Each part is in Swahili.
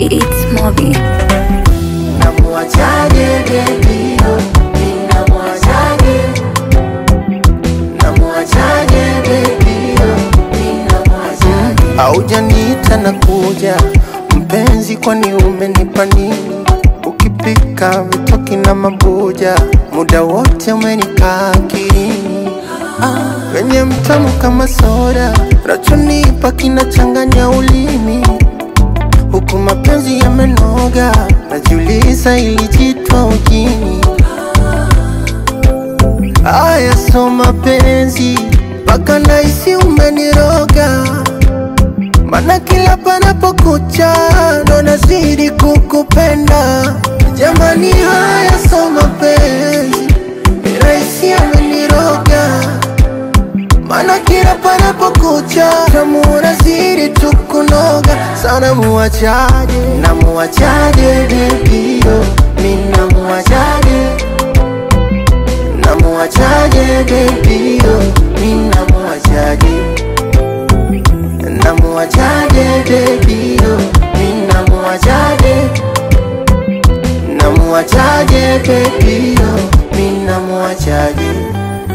It's Mobi. Namuachaje baby oh, ninamuachaje Namuachaje baby oh, ninamuachaje Haujaniita na kuja mpenzi, kwani umenipa nini? Ukipika vitoki na mabuja, muda wote umenikaa akilini. Ah, wenye mtamu kama soda, rachonipa kinachanganya ulimi huku mapenzi yamenoga, najiuliza ilijitwa ujini. Aya, so mapenzi mpaka nahisi umeniroga, mana kila panapokucha ndo nazidi kukupenda. Jamani, haya so mapenzi ni rahisi ameniroga Mana kila panapokucha tamu unazidi tu kunoga sana, muachaje na muachaje baby yo, mi na muachaje na muachaje baby yo, mi na muachaje na muachaje baby yo, mi na muachaje na muachaje baby yo, mi na muachaje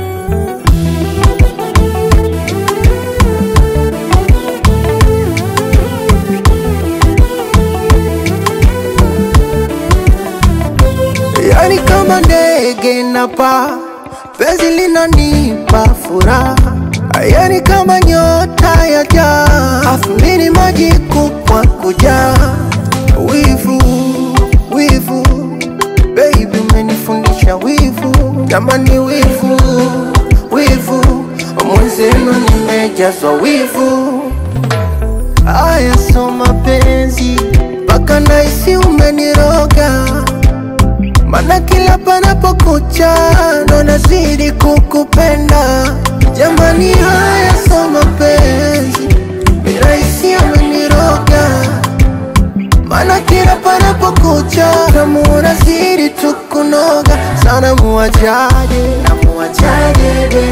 Yani kama ndege napa, penzi linanipa furaha. Yani kama nyota ya jaa, afu mini maji kupwa kujaa. Wivu, wivu, baby umenifundisha wivu. Jamani wivu, wivu, mwenzenu nimejazwa wivu. Aya, so mapenzi mpaka nahisi umeniroga Mana kila panapokucha ndo nazidi kukupenda. Jamani, haya so mapenzi ni rahisi ameniroga. Mana kila panapokucha tamu unazidi tu kunoga sana. Muachaje na muachaje